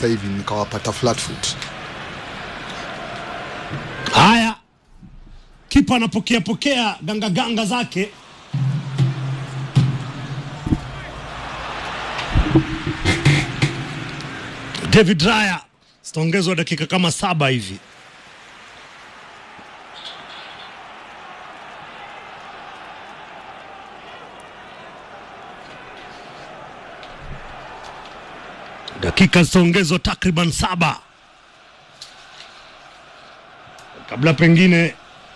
sasa hivi nikawapata flat foot. Haya, kipa anapokea pokea ganga ganga zake. David Raya zitaongezwa dakika kama saba hivi. Dakika zitaongezwa takriban saba kabla pengine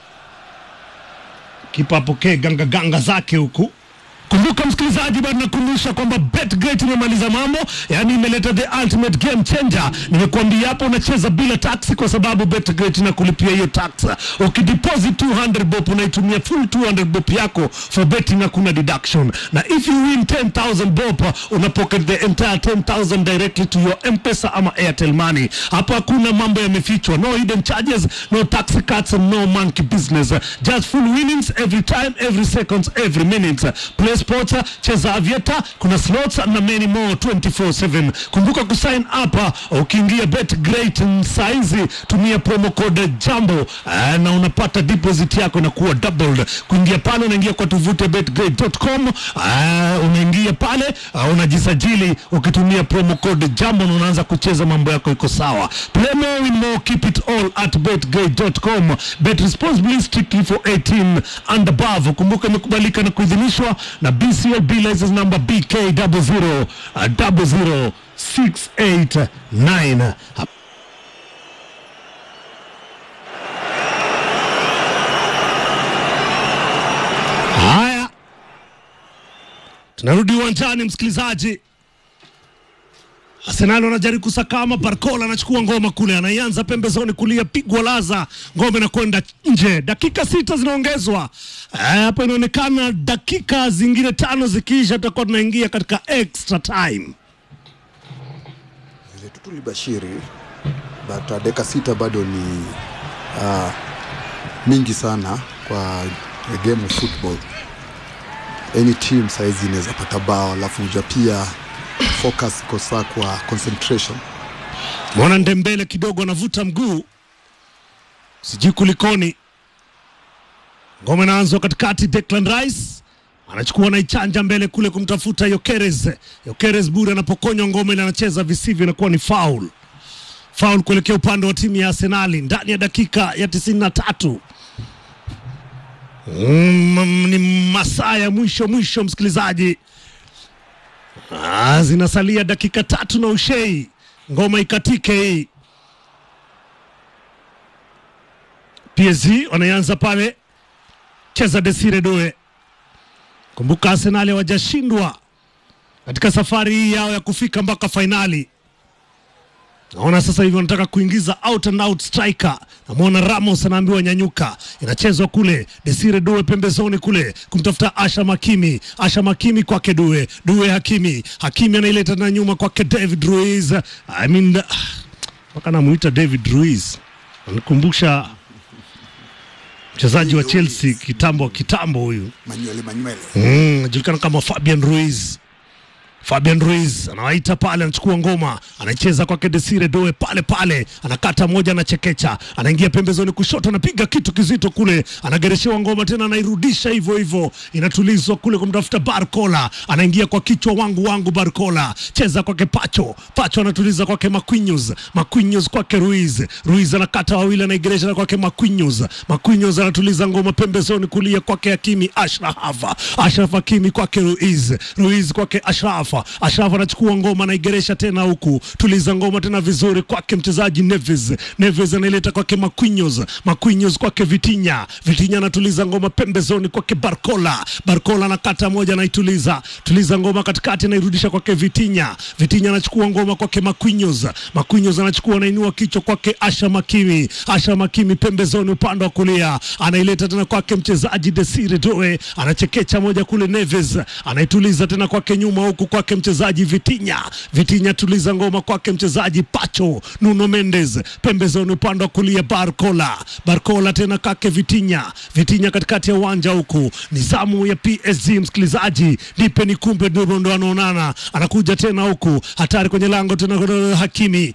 kipa apokee ganga ganga zake huku. Kumbuka msikilizaji, bado nakumbusha kwamba BetGreat imemaliza mambo, yaani imeleta the ultimate game changer. Nimekuambia hapo unacheza bila tax, kwa sababu BetGreat inakulipia hiyo tax. Ukideposit 200 bob unaitumia full 200 bob yako for betting, hakuna deduction, na if you win 10000 bob una pocket the entire 10000 directly to your M-Pesa ama Airtel money. Hapo hakuna mambo yamefichwa, no hidden charges, no tax cuts, no monkey business, just full winnings every time, every seconds, every minute. Play sports, cheza avieta, kuna slots na many more 24/7. Kumbuka kusign up uh, ukiingia BetGreat saizi, tumia promo code jambo uh, na unapata deposit yako na kuwa doubled. Kuingia pale unaingia kwa tovuti betgreat.com, uh, unaingia pale uh, unajisajili ukitumia promo code jambo na unaanza kucheza, mambo yako iko sawa. Play more, win more, keep it all at betgreat.com. Bet responsibly, strictly for 18 and above. Kumbuka imekubalika na kuidhinishwa na BCLB license number BK 00689. Haya, tunarudi uwanjani, msikilizaji. Arsenal wanajaribu kusakama. Barcola anachukua ngoma kule, anaianza pembezoni kulia, pigwa laza, ngoma inakwenda nje. Dakika sita zinaongezwa Eh, hapa, inaonekana dakika zingine tano zikiisha, tutakuwa tunaingia katika extra time. Vile tu tulibashiri but uh, dakika sita bado ni uh, mingi sana kwa a game of football. Any team saizi inaweza pata bao, alafu uja pia focus kosa kwa concentration. Mwana Ndembele kidogo anavuta mguu, sijui kulikoni. Ngoma inaanzwa katikati, Declan Rice anachukua naichanja mbele kule kumtafuta Yokeres. Yokeres bure anapokonywa ngoma ile, anacheza visivyo, inakuwa ni foul. Foul kuelekea upande wa timu ya Arsenali ndani ya dakika ya tisini na tatu. Mm, ni masaa ya mwisho mwisho, msikilizaji. Ah, zinasalia dakika tatu na ushei, ngoma ikatike hii. PSG wanaanza pale, cheza Desire Doe. Kumbuka Arsenal hawajashindwa katika safari hii yao ya kufika mpaka fainali. Naona sasa hivi wanataka kuingiza out and out striker. Namwona Ramos anaambiwa nyanyuka, inachezwa kule, Desire Due pembezoni kule kumtafuta Asha Makimi, Asha Makimi kwake Due, Due Hakimi, Hakimi anaileta na nyuma kwake David Ruiz. I mean, ah, mpaka namuita David Ruiz, anikumbusha mchezaji wa Chelsea kitambo kitambo, huyu Manywele manywele. Mm, anajulikana kama Fabian Ruiz. Fabian Ruiz anawaita pale, anachukua ngoma, anaicheza kwake Desire Doe pale pale, anakata moja, anachekecha, anaingia pembezoni kushoto, anapiga kitu kizito kule, anagereshewa ngoma tena, anairudisha hivyo hivyo, inatulizwa kule kumtafuta Barcola, anaingia kwa kichwa, wangu wangu, Barcola cheza kwake Pacho, Pacho anatuliza kwake Marquinhos, Marquinhos kwake Ruiz, Ruiz anakata wawili, anaigeresha kwake Marquinhos, Marquinhos anatuliza ngoma pembezoni kulia kwake Hakimi Ashraf, Ashraf Hakimi kwake Ruiz, Ruiz kwake Ashraf, Ashraf anachukua ngoma anaigeresha tena huku, tuliza ngoma tena vizuri kwake mchezaji Neves, Neves anaileta kwake Marquinhos, Marquinhos kwake Vitinha, Vitinha anatuliza ngoma pembezoni kwake Barcola, Barcola anakata moja anaituliza, tuliza ngoma katikati anairudisha kwake Vitinha, Vitinha anachukua ngoma kwake Marquinhos, Marquinhos anachukua anainua kichwa kwake Asha Makimi, Asha Makimi pembezoni upande wa kulia anaileta tena kwake mchezaji Desire Doe, anachekecha moja kule Neves, anaituliza tena kwake nyuma huku kwake mchezaji Vitinha, Vitinha tuliza ngoma kwake mchezaji Pacho, Nuno Mendes pembezoni upande wa kulia Barcola, Barcola tena kwake Vitinha, Vitinha katikati ya uwanja huku, ni zamu ya PSG msikilizaji, nipe nikumpe, ndio ndo anaonana, anakuja tena huku, hatari kwenye lango tena, Hakimi,